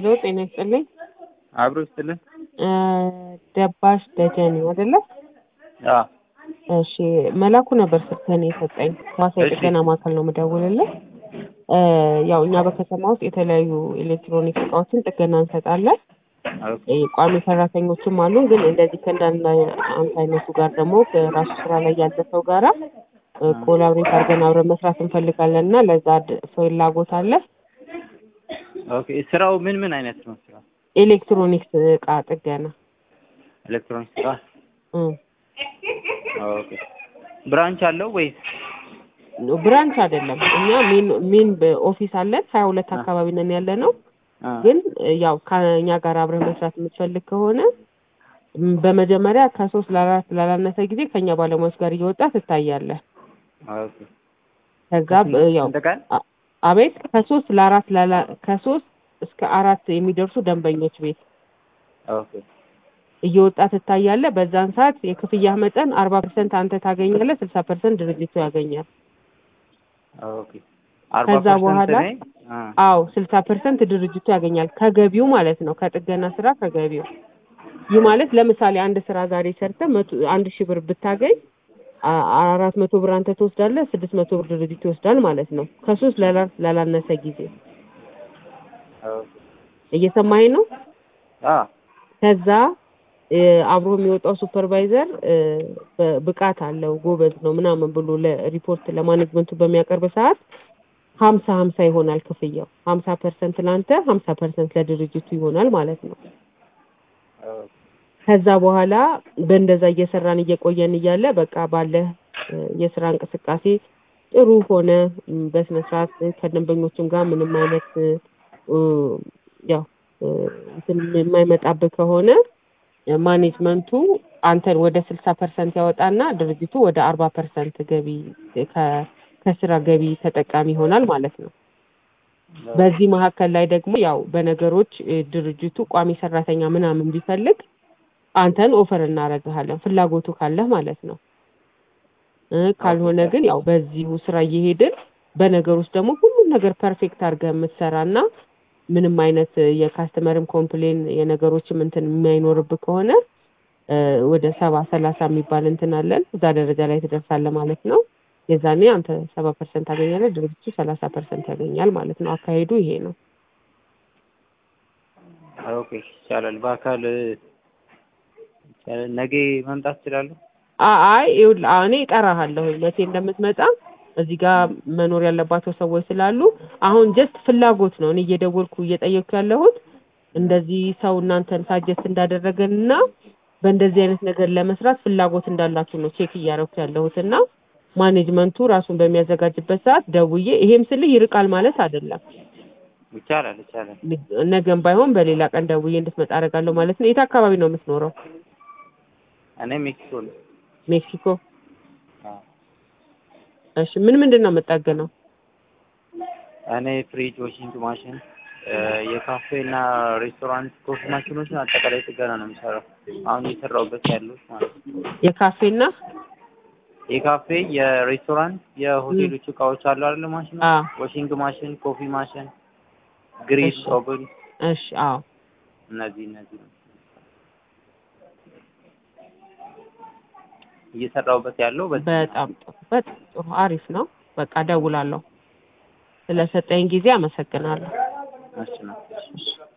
ሄሎ ጤና ይስጥልኝ። አብሮ ይስጥልን። እ ደባሽ ደጀኔ አይደለ? አዎ እሺ መላኩ ነበር ስልክህን የሰጠኝ። ሐዋሳ እሺ። የጥገና ማዕከል ነው የምደውልልህ። እ ያው እኛ በከተማ ውስጥ የተለያዩ ኤሌክትሮኒክስ እቃዎችን ጥገና እንሰጣለን። ኦኬ እ ቋሚ ሰራተኞችም አሉን። ግን እንደዚህ ከእንዳንድ አንተ አይነቱ ጋር ደግሞ ከራሱ ስራ ላይ ያለ ሰው ጋራ እ ኮላብሬት አድርገን አብረን መስራት እንፈልጋለን እና ለዛ ድ- ፍላጎት አለ። ኦኬ። ስራው ምን ምን አይነት ነው? ስራው ኤሌክትሮኒክስ እቃ ጥገና ኤሌክትሮኒክስ ስራ። እ ኦኬ። ብራንች አለው ወይስ? ብራንች አይደለም። እኛ ሜን ሜን ኦፊስ አለን ሀያ ሁለት አካባቢ ነን ያለ ነው። አ ግን እ ያው ከእኛ ጋር አብረህ መስራት የምትፈልግ ከሆነ ም፣ በመጀመሪያ ከሶስት ለአራት ላላነሰ ጊዜ ከእኛ ባለሙያዎች ጋር እየወጣ ትታያለህ። ኦኬ። ከዛ ብ- ያው ስንት ቀን? አ- አቤት ከሶስት ለአራት ላላ ከሶስት እስከ አራት የሚደርሱ ደንበኞች ቤት ኦኬ። እየወጣ ትታያለህ። በዛን ሰዓት የክፍያ መጠን አርባ ፐርሰንት አንተ ታገኛለህ፣ ስልሳ ፐርሰንት ድርጅቱ ያገኛል። ኦኬ። አርባ ከዛ ፐርሰንት በኋላ እኔ? አ አዎ ስልሳ ፐርሰንት ድርጅቱ ያገኛል ከገቢው ማለት ነው። ከጥገና ስራ ከገቢው። ይህ ማለት ለምሳሌ አንድ ስራ ዛሬ ሰርተህ መቶ አንድ ሺህ ብር ብታገኝ አ- አራት መቶ ብር አንተ ትወስዳለህ፣ ስድስት መቶ ብር ድርጅቱ ይወስዳል ማለት ነው። ከሶስት ላላ- ላላነሰ ጊዜ ኦኬ። እየሰማኸኝ ነው? አ ከዛ እ፣ አብሮ የሚወጣው ሱፐርቫይዘር እ፣ በ- ብቃት አለው ጎበዝ ነው ምናምን ብሎ ለሪፖርት ለማኔጅመንቱ በሚያቀርብ ሰዓት ሀምሳ ሀምሳ ይሆናል ክፍያው። ሀምሳ ፐርሰንት ለአንተ ሀምሳ ፐርሰንት ለድርጅቱ ይሆናል ማለት ነው። ኦኬ። ከዛ በኋላ በእንደዛ እየሰራን እየቆየን እያለ በቃ ባለ እ፣ የስራ እንቅስቃሴ ጥሩ ሆነ እም፣ በስነ ስርዓት ከደንበኞችም ጋር ምንም አይነት እ፣ እ፣ ያው እ፣ እንትን የማይመጣብህ ከሆነ እ፣ ማኔጅመንቱ አንተን ወደ ስልሳ ፐርሰንት ያወጣና ድርጅቱ ወደ አርባ ፐርሰንት ገቢ ከ- ከስራ ገቢ ተጠቃሚ ይሆናል ማለት ነው። በዚህ መካከል ላይ ደግሞ ያው በነገሮች እ፣ ድርጅቱ ቋሚ ሰራተኛ ምናምን ቢፈልግ አንተን ኦፈር እናደርግሃለን ፍላጎቱ ካለህ ማለት ነው። እ፣ ካልሆነ ግን ያው በዚሁ ስራ እየሄድን በነገር ውስጥ ደግሞ ሁሉም ነገር ፐርፌክት አድርገህ የምትሰራና ምንም አይነት እ፣ የካስተመርም ኮምፕሌን የነገሮችም እንትን የማይኖርብህ ከሆነ እ፣ ወደ ሰባ ሰላሳ የሚባል እንትን አለን እዛ ደረጃ ላይ ትደርሳለህ ማለት ነው። የዛኔ አንተ ሰባ ፐርሰንት ታገኛለህ፣ ድርጅቱ ሰላሳ ፐርሰንት ያገኛል ማለት ነው። አካሄዱ ይሄ ነው። ኦኬ። ይቻላል። በአካል ይቻላል። ነገ መምጣት እችላለሁ? አ- አይ ይኸውልህ አሁን እኔ እጠራሃለሁ መቼ እንደምትመጣ እዚህ ጋር መኖር ያለባቸው ሰዎች ስላሉ አሁን ጀስት ፍላጎት ነው እኔ እየደወልኩ እየጠየቅኩ ያለሁት እንደዚህ ሰው እናንተን ሳጀስት እንዳደረገን እና በእንደዚህ አይነት ነገር ለመስራት ፍላጎት እንዳላችሁ ነው ቼክ እያደረኩ ያለሁት እና ማኔጅመንቱ ራሱን በሚያዘጋጅበት ሰዓት ደውዬ ይሄም ስልህ ይርቃል ማለት አይደለም ይቻላል። ይቻላል። ነገም ባይሆን በሌላ ቀን ደውዬ እንድትመጣ አደርጋለሁ ማለት ነው የት አካባቢ ነው የምትኖረው እኔ ሜክሲኮ ነኝ። ሜክሲኮ አዎ። እሺ ምን ምንድን ነው የምጠገነው እኔ ፍሪጅ፣ ዋሽንግ ማሽን፣ እ፣ የካፌ እና ሬስቶራንት ኮፊ ማሽኖችን አጠቃላይ ጥገና ነው የሚሰራው። አሁን እየሰራሁበት ያሉት ማለት ነው። የካፌና የካፌ፣ የሬስቶራንት፣ የሆቴሎች እቃዎች አሉ አይደል? ማሽኖች፣ አ ዋሽንግ ማሽን፣ ኮፊ ማሽን፣ ግሪል፣ እሺ። ኦቨን እሺ አዎ እነዚህ እነዚህ ነው እየሰራሁበት ያለው በዚህ ነው። በጣም ጥሩ በጣም ጥሩ አሪፍ ነው በቃ እደውላለሁ ስለሰጠኝ ጊዜ አመሰግናለሁ እሺ ነው። እሺ